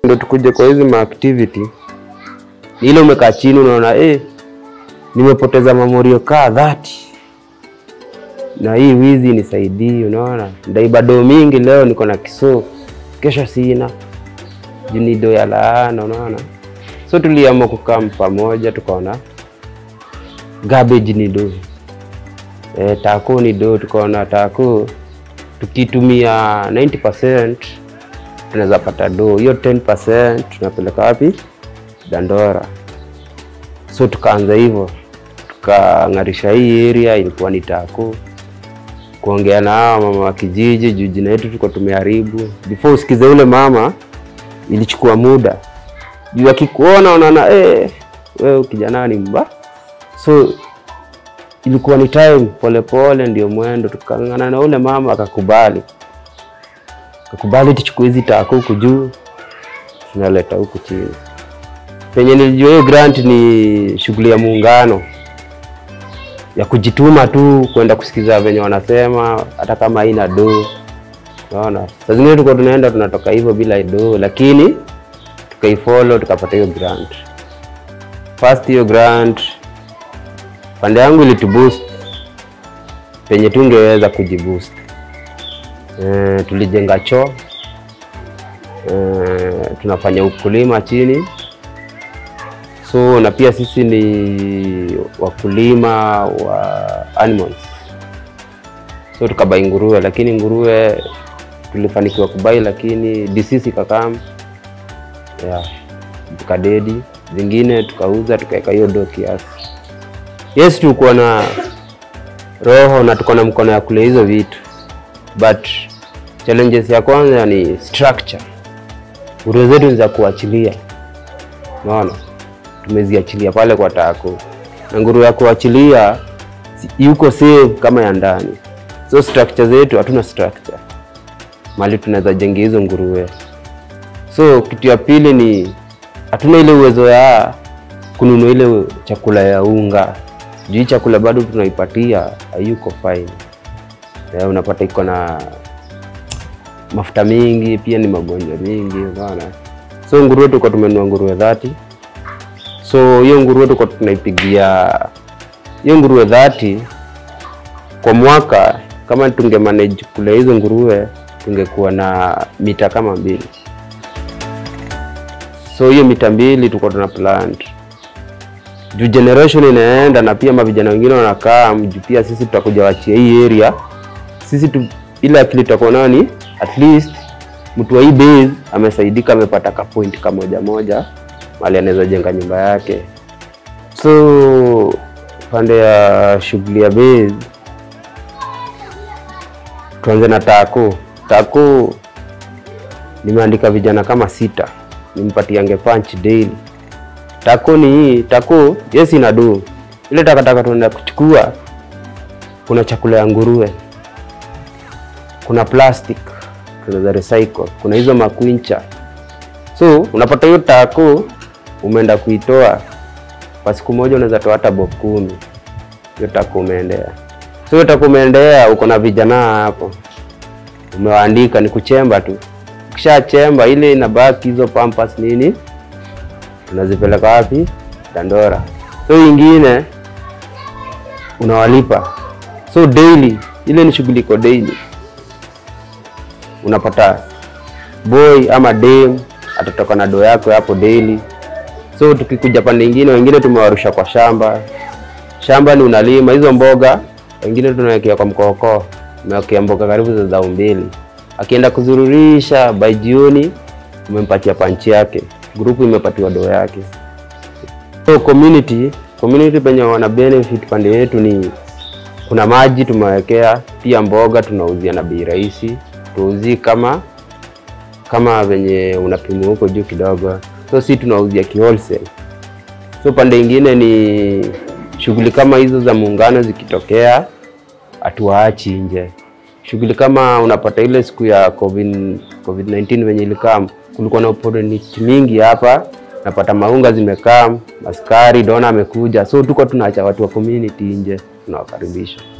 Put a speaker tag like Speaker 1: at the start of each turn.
Speaker 1: ndo tukuje kwa hizi maactivity ni ile umekaa chini unaona eh, nimepoteza mamorio kaa dhati na hii wizi nisaidii, unaona ndaiba doo mingi leo, niko na kisoo, kesho sina juu ni doo ya laana, unaona. So tuliamua kukaa pamoja, tukaona garbage ni doo e, tako ni doo, tukaona tako tukitumia 90% tunaweza pata doo, hiyo 10% tunapeleka wapi? Dandora. So tukaanza hivyo, tukang'arisha hii area, ilikuwa ni tako kuongea na hawa mama wa kijiji juu jina yetu tuko tumeharibu. Before usikize ule mama, ilichukua muda juu akikuona unaona eh, wewe kijana ni mba. So ilikuwa ni time polepole, ndio mwendo. Tukang'ana na ule mama akakubali, akakubali tuchukue hizi taka huku juu tunaleta huku chini. Penye nilijua hiyo grant ni shughuli ya muungano ya kujituma tu kwenda kusikiza venye wanasema, hata kama haina do. Unaona, saa zingine tulikuwa tunaenda tunatoka hivyo bila do, lakini tukaifollow tukapata hiyo grant. First hiyo grant pande yangu ilituboost penye tungeweza kujiboost. E, tulijenga choo e, tunafanya ukulima chini so na pia sisi ni wakulima wa animals so tukabai nguruwe, lakini nguruwe tulifanikiwa kubai, lakini disease ikakam, yeah, tukadedi. Zingine tukauza tukaweka hiyo do kiasi. Yes, tulikuwa na roho na tuko na mkono ya kule hizo vitu, but challenges ya kwanza ni structure. Nguruwe zetu ni za kuachilia, unaona tumeziachilia pale kwa tako, na nguruwe ya kuachilia yuko safe kama ya ndani. So structure zetu hatuna structure mali tunaweza jenga hizo nguruwe. So kitu ya pili ni hatuna ile uwezo ya kununua ile chakula ya unga, juu hii chakula bado tunaipatia hayuko fine. Ya, unapata iko na mafuta mingi, pia ni magonjwa mingi, unaona. So nguruwe tuko tumenunua nguruwe dhati so hiyo nguruwe tuko tunaipigia hiyo nguruwe dhati kwa mwaka. Kama tunge manage kule hizo nguruwe tungekuwa na mita kama mbili, so hiyo mita mbili tuko tuna plant juu generation inaenda na pia mavijana wengine wanakaa juu, pia sisi tutakuja wachia hii area sisi tu, ile akili tutakuwa nayo ni at least mtu wa hii base amesaidika, amepata ka point kamoja moja mali anaweza jenga nyumba yake. So pande ya shughuli ya base, tuanze na tako. Tako nimeandika vijana kama sita, nimpatiange punch daily. Tako ni hii tako, yes ina do ile takataka tunaenda kuchukua. Kuna chakula ya nguruwe, kuna plastic tunaweza recycle, kuna hizo makwincha. So unapata hiyo tako umeenda kuitoa kwa siku moja, unaweza toa hata bob kumi. Hiyo tako umeendea. So hiyo tako umeendea, uko na vijana hapo, umewaandika ni kuchemba tu. Ukishachemba ile inabaki hizo pampas nini, tunazipeleka wapi? Dandora. So ingine unawalipa, so daily, ile ni shughuli iko daily. Unapata boy ama dem atatoka na doo yako hapo daily. So tukikuja pande ingine, wengine tumewarusha kwa shamba. Shamba ni unalima hizo mboga, wengine tunawekea kwa mkookoo, umewekea mboga karibu za zao mbili. Akienda kuzururisha, by jioni umempatia panchi yake, grupu imepatiwa doo yake. So community community penye wana benefit pande yetu ni kuna maji tumewekea, pia mboga tunauzia na bei rahisi, tuuzi kama kama venye unapimwa huko juu kidogo, so si tunauzia kiwholesale. So pande ingine ni shughuli kama hizo za muungano zikitokea, hatuwaachi nje. Shughuli kama unapata ile siku ya COVID, COVID-19 venye ilikam, kulikuwa na opportunity mingi hapa, napata maunga zimekaa, askari dona amekuja, so tuko tunaacha watu wa community nje, tunawakaribisha.